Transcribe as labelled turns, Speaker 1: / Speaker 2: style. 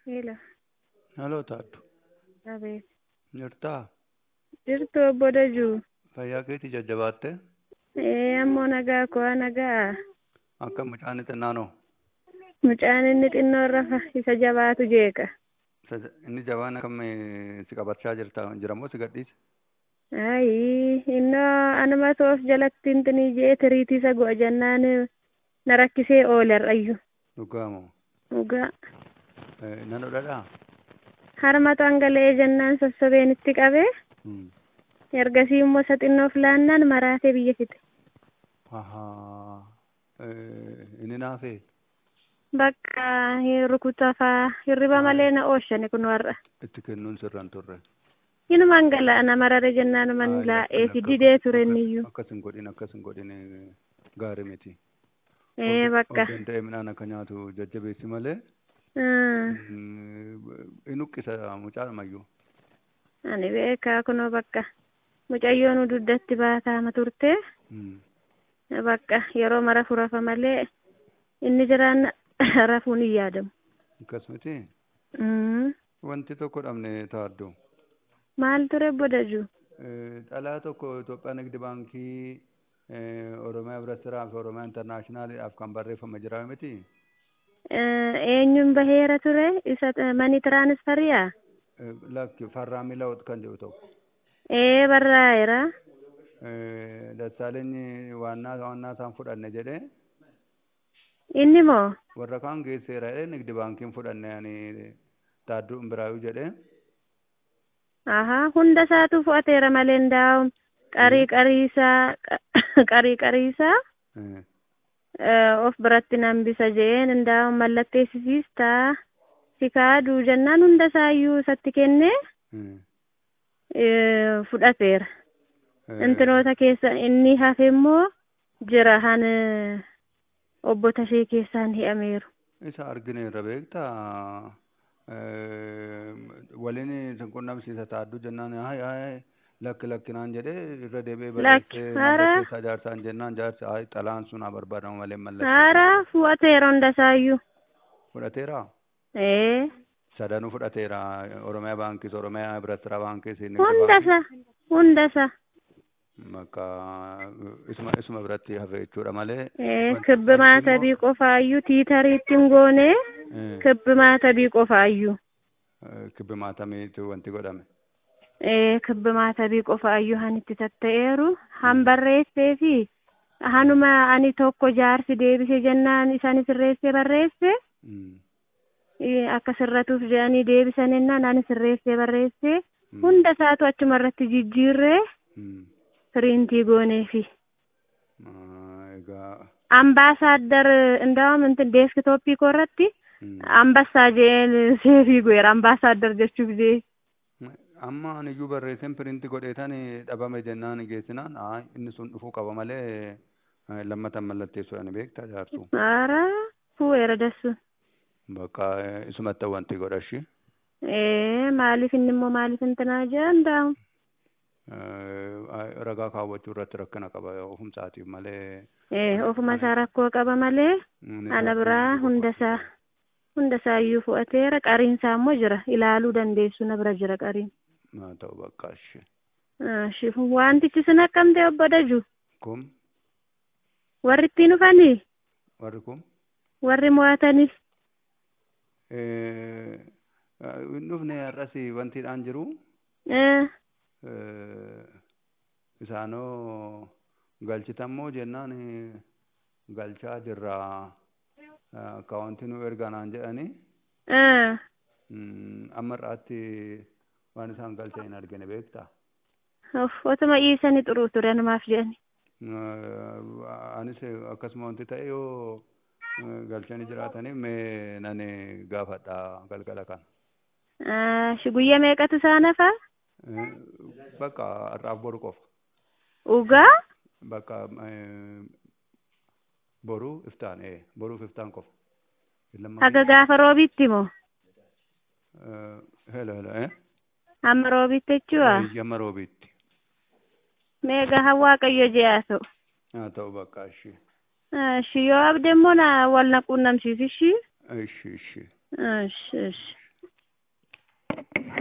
Speaker 1: Hello.
Speaker 2: Halloo Taaddu.
Speaker 1: Abeet.
Speaker 2: Jirtaa?
Speaker 1: Jirtu obbo Dajuu.
Speaker 2: Fayyaa keetii jajjabaattee?
Speaker 1: Ee ammoo nagaa koo nagaa.
Speaker 2: Akka mucaan xinnaanoo?
Speaker 1: Mucaan inni xinnoo rafa isa jabaatu jeeqa.
Speaker 2: Isa- Inni jabaan akkam si qabachaa jirta jiramoo si gadhiise?
Speaker 1: Ayi innoo anuma toof jalatti intinii jee tiriitii isa go'a jennaan na rakkisee oole har'ayyu.
Speaker 2: Dhugaamoo?
Speaker 1: Dhugaa.
Speaker 2: Nan dhudhadhaa?
Speaker 1: Harma dhangala'ee jennaan sossobeen itti qabee ergasii immoo isa xinnoof laannaan maraatee biyya fite.
Speaker 2: Ahaa. Inni naafee?
Speaker 1: Bakka rukuta faa hirriba malee na ooshani kun warra.
Speaker 2: Itti kennuun sirraan turre.
Speaker 1: Inumaan gala na marare jennaan man laa'ee fi didee ture inniyyuu.
Speaker 2: Akkas hin godhin akkas hin godhin gaarii miti.
Speaker 1: Ee bakka.
Speaker 2: Of danda'e midhaan akka nyaatu jajjabeessi malee
Speaker 1: Hmm.
Speaker 2: in uqqisa mucaadhumayyuu.
Speaker 1: Ani beekaa kunoo bakka mucayyoon ududdatti baataama turte bakka yeroo mara furafa malee inni jiraan rafuun hin yaadamu.
Speaker 2: Akkasumatti
Speaker 1: Hmm.
Speaker 2: wanti tokko dhabne taaddu.
Speaker 1: Maal ture bodaju?
Speaker 2: Dhalaa tokko Itoophiyaa Nigdi Baankii Oromiyaa Birattiraa fi Oromiyaa Intarnaashinaaliidhaaf kan barreeffame jira miti.
Speaker 1: Eenyuun baheera ture isa mani tiraanisfariyaa?
Speaker 2: Lakki Farraa Milaawot kan jedhu tokko.
Speaker 1: Ee barraa'eera.
Speaker 2: Dassaalenyi waannaa waannaa isaan fudhanne jedhee
Speaker 1: Inni moo?
Speaker 2: warra kaan geesseera jedhee Nigdi Baankiin fudhanne ani Taadduu Imbiraayuu jedhee.
Speaker 1: Ahaa hunda isaatu fudhateera malee ndaa'u qarii qariisaa qarii qariisaa of biratti nambisa jeen ndaa'u mallatteessisiistaa si kaaduu jennaan hunda isaayyuu isatti kennee fudhateera. Intinoota keessa inni hafe immoo jira han obbo Tashee keessaan hi'ameeru.
Speaker 2: Isa argineerra beektaa waliin sin qunnamsiisa taadduu jennaan hayi hayi lakki lakkinaan jedhee irra deebi'ee barreessee
Speaker 1: hara.
Speaker 2: mallatteessaa jaarsaan jennaan jaarsi hayi xalaan sun haa barbaadamu malee mallattee
Speaker 1: Haara fudhateera hunda isaayyuu.
Speaker 2: fudhateera
Speaker 1: Ee
Speaker 2: sadanuu fudhateera Oromiyaa baankiis Oromiyaa Birattiraa baankiis
Speaker 1: hunda isa hunda isa.
Speaker 2: Bakka isuma isuma biratti hafe jechuudha malee.
Speaker 1: Ee kibbi maatabii qofaayyuu tiitariitti hin goonee kibbi maatabii qofaayyuu.
Speaker 2: Kibbi maatamiitu wanti godhame.
Speaker 1: Ee kibbi maatabii qofaayyuu han itti tatta'eeru han barreessee fi hanuma ani tokko jaarsi deebise jennaan isaan sirreessee barreesse ee, akka sirratuuf jedhanii deebisan jennaan ani sirreessee barreesse hunda isaatu achuma irratti jijjiirree piriintii goonee fi
Speaker 2: Egaa
Speaker 1: ambaasaadar እንዳውም እንትን ዴስክቶፒ ኮረቲ አንበሳ ጄን ሴፊ ጎየር ambaasaadar jechuu ጊዜ
Speaker 2: amma aniyyuu barreesseen piriinti godheetan dhabame jennaan geessinaan haa inni sun dhufuu qaba malee lammatan mallatteessu ani beektaa jaarsu.
Speaker 1: ኧረ fuweera dassu
Speaker 2: Bakka isumatti wanti godhashi.
Speaker 1: ee maaliif inni immoo maaliif intinaa jee እንዳውም
Speaker 2: Ragaa kaawwachuu irratti rakkina qaba ofumsaatiif malee.
Speaker 1: ee ofuma isaa rakkoo qaba malee ana biraa hundasaa hundasaa iyyuu fu'ateera qariinsaa immoo jira ilaaluu dandeessu na bira jira qariin
Speaker 2: Haa ta'u bakka ashi.
Speaker 1: Ashi, wantichi sin akkamte obbo Daju
Speaker 2: Kun
Speaker 1: warri ittiin dhufanii
Speaker 2: warri kun
Speaker 1: warri mo'atanis
Speaker 2: hin dhufne har'as wantiidhaan jiru.
Speaker 1: ee
Speaker 2: isaanoo galchitammoo jennaan galchaa jirra akkaawuntii nu erganaan jedhanii
Speaker 1: ee
Speaker 2: amma irraatti waan isaan galchan hin argine beektaa.
Speaker 1: of otuma dhiisanii xuruu ture namaaf jedhani
Speaker 2: Anis akkasuma wanti ta'e yoo galchanii jiraataniif mee nani gaafadha galgala kana.
Speaker 1: Ashi, guyyaa meeqatu isaan hafaa
Speaker 2: Bakka har'aaf boru qofa.
Speaker 1: dhugaa
Speaker 2: Bakka boruu iftaan ee boruuf iftaan qofa.
Speaker 1: haga gaafa roobitti moo
Speaker 2: Helo helo ee.
Speaker 1: hamma roobitti jechuudha
Speaker 2: Yamma roobiitti.
Speaker 1: meeqa haa waaqayyo jee haa ta'u
Speaker 2: Haa ta'u bakka ishee.
Speaker 1: Ashi, yoo abdee immoo na wal na quunnamsiisi ishii
Speaker 2: Ishi ishi.
Speaker 1: Ashi, ashi.